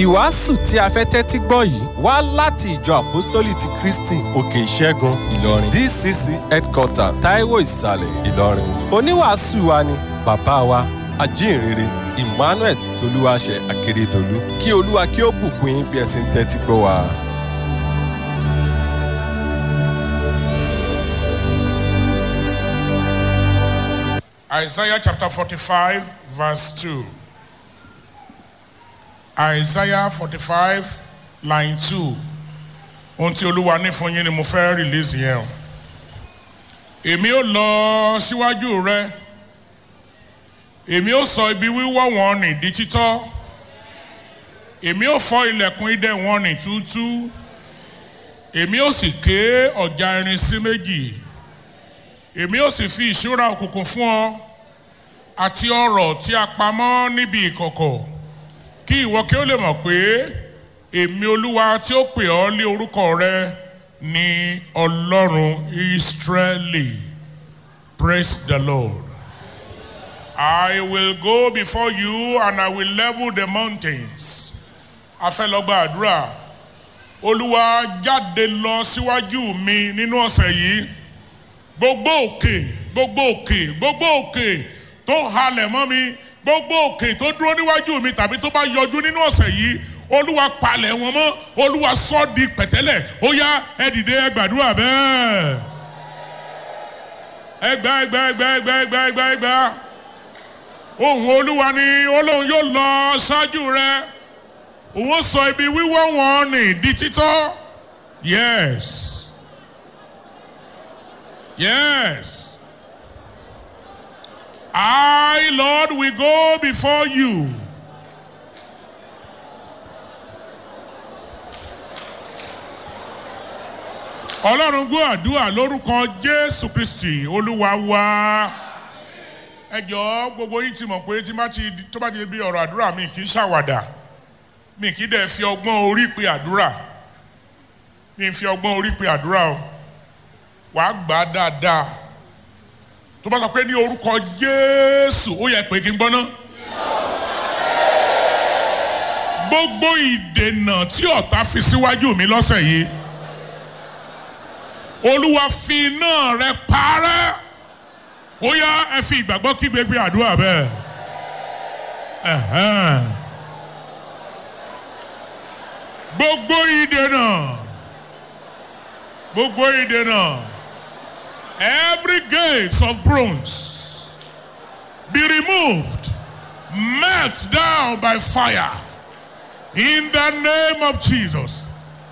ìwàásù tí a fẹ́ tẹ́tí gbọ́ yìí wá láti ìjọ àpọ́stólì ti kristi òkè ìṣẹ́gun ìlọrin dcc headquarter taiwo ìsàlẹ̀ ìlọrin oníwàásù wa ni bàbá wa ajínrere emmanuel tolúwaṣẹ akérèdọlù kí olúwa kí ó bùkún yín bí ẹ sì ń tẹ́tí gbọ́ wa. Isaiah chapter 45, verse 2. Isaiah 45, line 2. Ohun tí Olúwa ní fún yín ni mo fẹ́ release yẹn o. Èmi ó lọ síwájú rẹ. Èmi ó sọ ibi wíwọ́ wọn nì di títọ́. Èmi ó fọ́ ilẹ̀kùn idẹ wọn nì túútú. Èmi ó sì ké ọ̀já irin sí méjì èmi ó sì fi ìṣúra òkùnkùn fún ọ àti ọrọ̀ tí a pamọ́ níbi ìkọ̀kọ̀ kí ìwọ kí ó lè mọ̀ pé èmi olúwa tí ó pè ọ́ lé orúkọ rẹ ní ọlọ́run ìsírẹ́lì praise the lord i will go before you and i will level the mountains a fẹ́ lọ gba àdúrà olúwa jáde lọ síwájú mi nínú ọ̀sẹ̀ yìí gbogbo òkè gbogbo òkè gbogbo òkè tó halẹ̀ mọ́ mi gbogbo òkè tó dúró níwájú mi tàbí tó bá yọjú nínú ọ̀sẹ̀ yìí olúwa palẹ̀ wọn mọ́ olúwa sọ di pẹ̀tẹ́lẹ̀ ó yá ẹ dìde ẹ gbàdúrà bẹ́ẹ̀ ẹgbẹ́ ẹgbẹ́ ẹgbẹ́ ẹgbẹ́ ẹgbẹ́ ẹgbẹ́ ẹgbẹ́ ohun olúwa ni olóhùn yóò lọ ṣáájú rẹ òun sọ ibi wíwọ́ wọn ní di títọ́ yes. Yes. I, Lord, will go before you. Ọlọ́run gbọ́ àdúrà lórúkọ Jésù Kristì Olúwa wa. Ẹ jọ̀ọ́ gbogbo yín ti mọ̀ pé tí tó bá ti bí ọ̀rọ̀ àdúrà mi kì í ṣàwàdà. Mi kì í dẹ̀ fi ọgbọ́n orí pe àdúrà. Mi fi ọgbọ́n orí pe àdúrà o wàá gbà á dáadáa tó bá sọ pé ní orúkọ jésù ó yẹ pé kí n gbọ́ná. gbogbo ìdènà tí ọ̀tá fi síwájú mi lọ́sẹ̀ yìí olúwa fi iná rẹ parẹ́ ó yá ẹ fi ìgbàgbọ́ kí gbégbé àdúrà bẹ́ẹ̀. gbogbo ìdènà gbogbo ìdènà. every gate of bronze be removed, melt down by fire in the name of Jesus.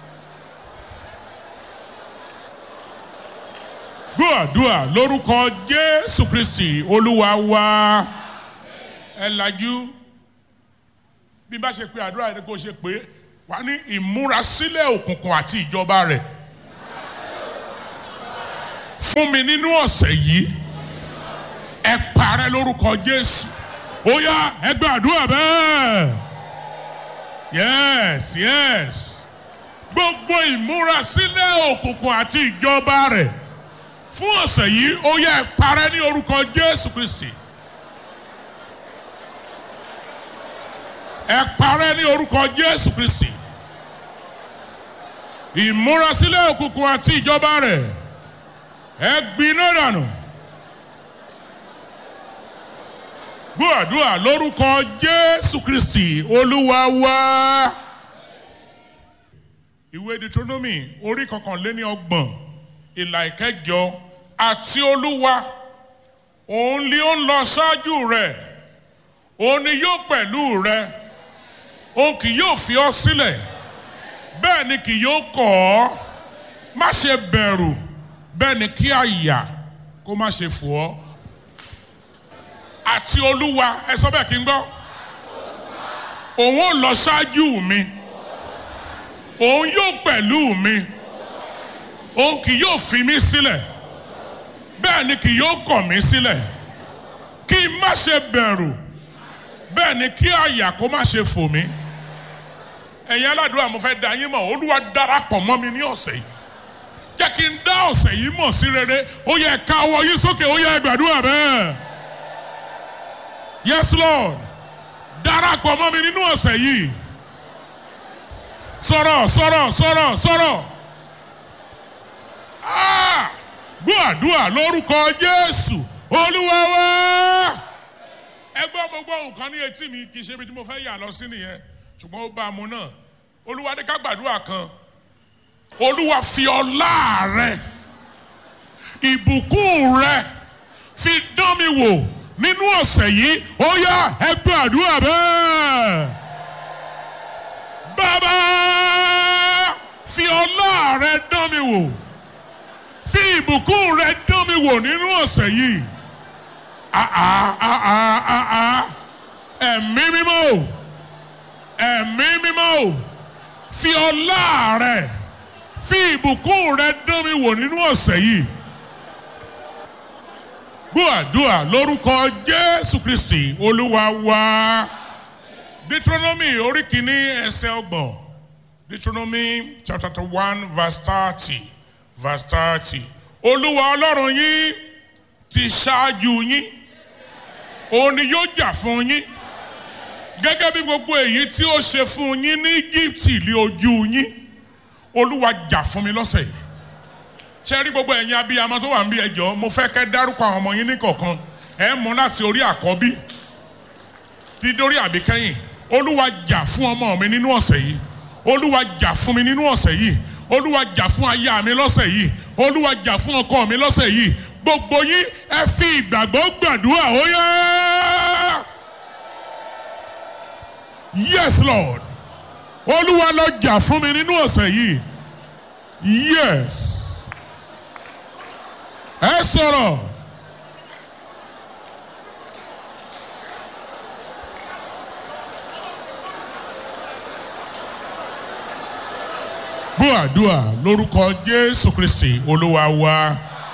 Gbọ́dúà lórúkọ Jésù Kristi Olúwa wa ẹ lajú bí bá ṣe pé àdúrà yẹn kó ṣe pé wà ní ìmúrasílẹ̀ òkùnkùn àti ìjọba rẹ̀ fún mi nínú ọ̀sẹ̀ yìí ẹ parẹ́ lórúkọ Jésù ó yá ẹ gbàdúrà bẹ́ẹ̀ yes yes gbogbo ìmúrasílẹ̀ òkùnkùn àti ìjọba rẹ̀ fún ọ̀sẹ̀ yìí ó yá ẹ parẹ́ ní orúkọ Jésù Kristi ẹ parẹ́ ní orúkọ Jésù Kristi ìmúrasílẹ̀ òkùnkùn àti ìjọba rẹ̀ ẹ gbiná dànù gbọ́dúà lórúkọ jésù kristi olúwa wá. ìwé deuteronomy orí kọkànléní ọgbọ̀n ìlà ìkẹjọ àti olúwa òun ni ó ń lọ ṣáájú rẹ òun ni yóò pẹ̀lú rẹ òun kì yóò fi ọ́ sílẹ̀ bẹ́ẹ̀ ni kì yóò kọ̀ ọ́ má ṣe bẹ̀rù bẹ́ẹ̀ ni kí àyà kó má ṣe fò ọ́ àti olúwa ẹ sọ bẹ́ẹ̀ kí n gbọ́ òun ò lọ ṣáájú mi òun yóò pẹ̀lú mi òun kì yóò fi mí sílẹ̀ bẹ́ẹ̀ ni kì yóò kọ̀ mí sílẹ̀ kí n má ṣe bẹ̀rù bẹ́ẹ̀ ni kí àyà kó má ṣe fò mí ẹ̀yin aládùúgbò mo fẹ́ da yín mọ̀ olúwa darapọ̀ mọ́ mi ní ọ̀sẹ̀ yìí jẹ́ kí n dá ọ̀sẹ̀ yìí mọ̀ sí rere ó yẹ ká ọwọ́ yín sókè ó yẹ gbàdúrà bẹ́ẹ̀. yes lord darapọ̀ mọ́ mi nínú ọ̀sẹ̀ yìí sọ̀rọ̀ sọ̀rọ̀ sọ̀rọ̀ sọ̀rọ̀ Ah! gbọ́ àdúrà lórúkọ jésù olúwa wá. ẹ gbọ́ gbogbo nǹkan ní etí mi kì í ṣe ibi tí mo fẹ́ yà lọ sí nìyẹn ṣùgbọ́n ó bá a mú náà olúwa ní ká gbàdúrà kan olúwa fi ọlá rẹ ìbùkún rẹ fi dán mi wò nínú ọ̀sẹ̀ yìí ó yá ẹ gbàdúrà bẹ́ẹ̀ bàbá fi ọlá rẹ dán mi wò fi ìbùkún rẹ dán mi wò nínú ọ̀sẹ̀ yìí àà àà àà ẹ̀mí mímọ́ o ẹ̀mí mímọ́ o fi ọlá rẹ fi ìbùkún rẹ dán mi wò nínú ọ̀sẹ̀ yìí gbọ́ àdúrà lórúkọ jésù kristi olúwa wa deuteronomy orí kìíní ẹsẹ̀ ọgbọ̀n deuteronomy chapter one verse thirty verse thirty olúwa ọlọ́run yín ti ṣáájú yín òun ni yóò jà fún yín gẹ́gẹ́ bí gbogbo èyí tí ó ṣe fún yín ní íjíbítì lé ojú yín olúwa jà fún mi lọ́sẹ̀ yìí ṣe rí gbogbo ẹ̀yin abiyamọ tó wà ń bí ẹjọ́ mo fẹ́ kẹ́ dárúkọ àwọn ọmọ yín ní kọ̀ọ̀kan ẹ̀ mú láti orí àkọ́bí dídórí àbíkẹ́yìn olúwa jà fún ọmọ mi nínú ọ̀sẹ̀ yìí olúwa jà fún mi nínú ọ̀sẹ̀ yìí olúwa jà fún aya mi lọ́sẹ̀ yìí olúwa jà fún ọkọ mi lọ́sẹ̀ yìí gbogbo yín ẹ fi ìgbàgbọ́ gbàdúrà ó yá. yes lord olúwa lọ jà fún mi nínú ọ̀sẹ̀ yìí yes ẹ sọ̀rọ̀. gbọ́ àdúrà lórúkọ jésù kristi olúwa wa.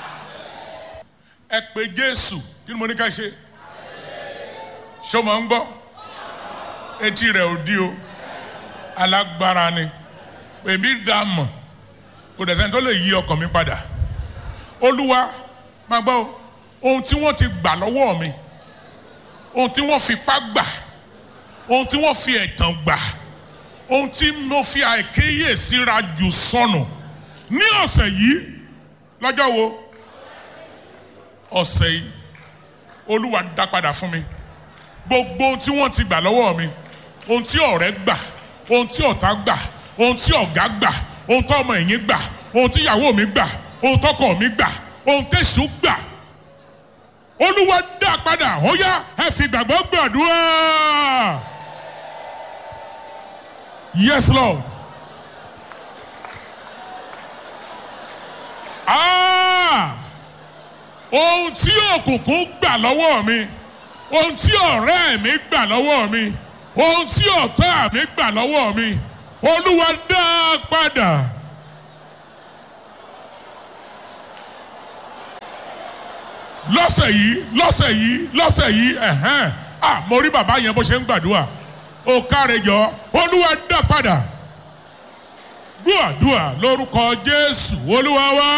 ẹ pé jésù kí ni mo ní ká ṣe. ṣé o máa ń gbọ́ etí rẹ̀ ò di o alágbára ni èmi dá mọ̀ kò dẹ̀ sẹ́ni tó lè yí ọkàn mi padà. olúwa máa gbọ́ o ohun tí wọ́n ti gbà lọ́wọ́ mi ohun tí wọ́n fipá gbà ohun tí wọ́n fi ẹ̀tàn gbà ohun tí mo fi àìkéyèsíra jù sọnù ní ọ̀sẹ̀ yìí lọ́jọ́ wo ọ̀sẹ̀ yìí olúwa dá padà fún mi gbogbo ohun tí wọ́n ti gbà lọ́wọ́ mi ohun tí ọ̀rẹ́ gbà ohun tí ọ̀tá gbà ohun tí ọ̀gá gbà ohun tí ọmọ ẹ̀yìn gbà ohun tí ìyàwó mi gbà ohun tọkọ mi gbà ohun tẹ̀sù gbà olúwa dá padà ó yá ẹ fi gbàgbọ́ gbàdúrà. Yes, Lord. Ah! Ohun tí òkùnkùn gbà lọ́wọ́ mi, ohun tí ọ̀rẹ́ mi gbà lọ́wọ́ mi, ohun tí ọ̀tá mi gbà lọ́wọ́ mi, Olúwa dá a padà. Lọ́sẹ̀ yìí, lọ́sẹ̀ yìí, lọ́sẹ̀ yìí, ẹ̀hẹ́n, ah, mo rí bàbá yẹn bó ṣe ń gbàdúrà ó káre jọ olúwa dá padà gbọ́dúà lórúkọ jésù olúwa wá.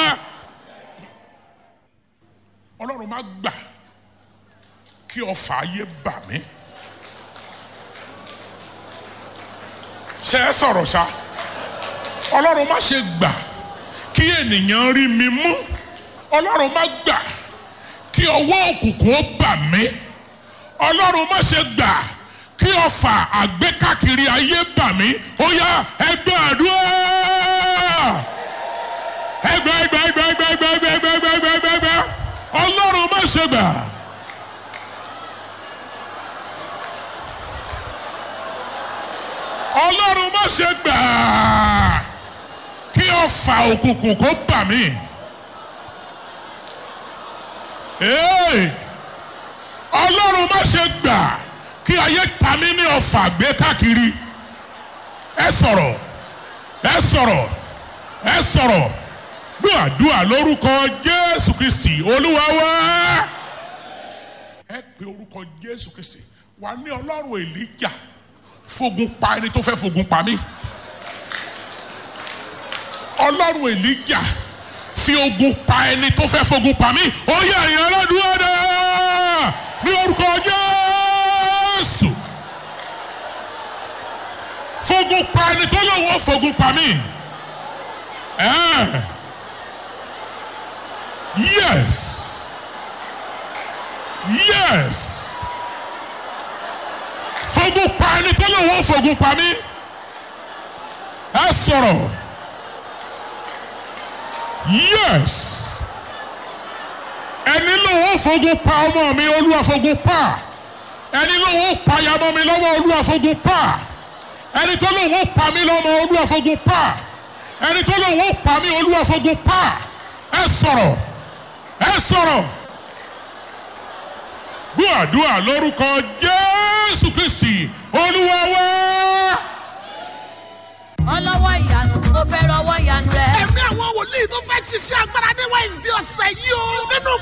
ọlọ́run má gbà kí ọfà ayé bà mí. ṣe é sọ̀rọ̀ ṣá ọlọ́run má ṣe gbà kí ènìyàn rí mi mú ọlọ́run má gbà kí ọwọ́ òkùnkùn ó bà mí ọlọ́run má ṣe gbà kí ọfà àgbékàkiri ayé bà mí ó yá ẹgbẹ́ àdúrà ẹgbẹ́ ẹgbẹ́ ẹgbẹ́ ẹgbẹ́ ẹgbẹ́ ẹgbẹ́ ẹgbẹ́ ẹgbẹ́ ẹgbẹ́ ẹgbẹ́ ẹgbẹ́ ọlọ́run má ṣe gbà. ọlọ́run má ṣe gbà kí ọfà òkùnkùn kó bà mí. ọlọ́run má ṣe gbà kí ayé ta mí ní ọfà gbé káàkiri ẹ sọ̀rọ̀ ẹ sọ̀rọ̀ ẹ sọ̀rọ̀ gbàdúrà lórúkọ jésù kristi olúwa wá. ẹ pe orúkọ jésù kristi wà ní ọlọ́run èlíjà fogun pa ẹni tó fẹ́ fogun pa mí ọlọ́run èlíjà fi ogun pa ẹni tó fẹ́ fogun pa mí ó yẹ ẹ̀yìn ọlọ́dún ọ̀dọ́ ní orúkọ jésù fogun pa ẹni tó lọ lóun ó fogun pa mí. Eh. Yes. Yes. Fogun pa ẹni tó lóun ó fogun pa mí. Ẹ sọ̀rọ̀. Yes. Ẹni lóun ó fogun pa ọmọ mi, olúwa fogun pa. Ẹni lóun ó pa yamọ mi lọ́wọ́, olúwa fogun pa. Ẹni tó lóun ó pa mí lọ́mọ, olúwa fogun pa. Ẹni tó lóun ó pa mí, olúwa fogun pa. Ẹ sọ̀rọ̀. Ẹ sọ̀rọ̀ gbọ́ àdúrà lórúkọ jésù kristi olúwa wá. ọlọ́wọ́ ìyanu mo fẹ́ rọwọ́ ìyanu rẹ. ẹ̀mí àwọn wòlíì tó fẹ́ ṣiṣẹ́ agbára ní wednesday ọ̀sẹ̀ yìí o. nínú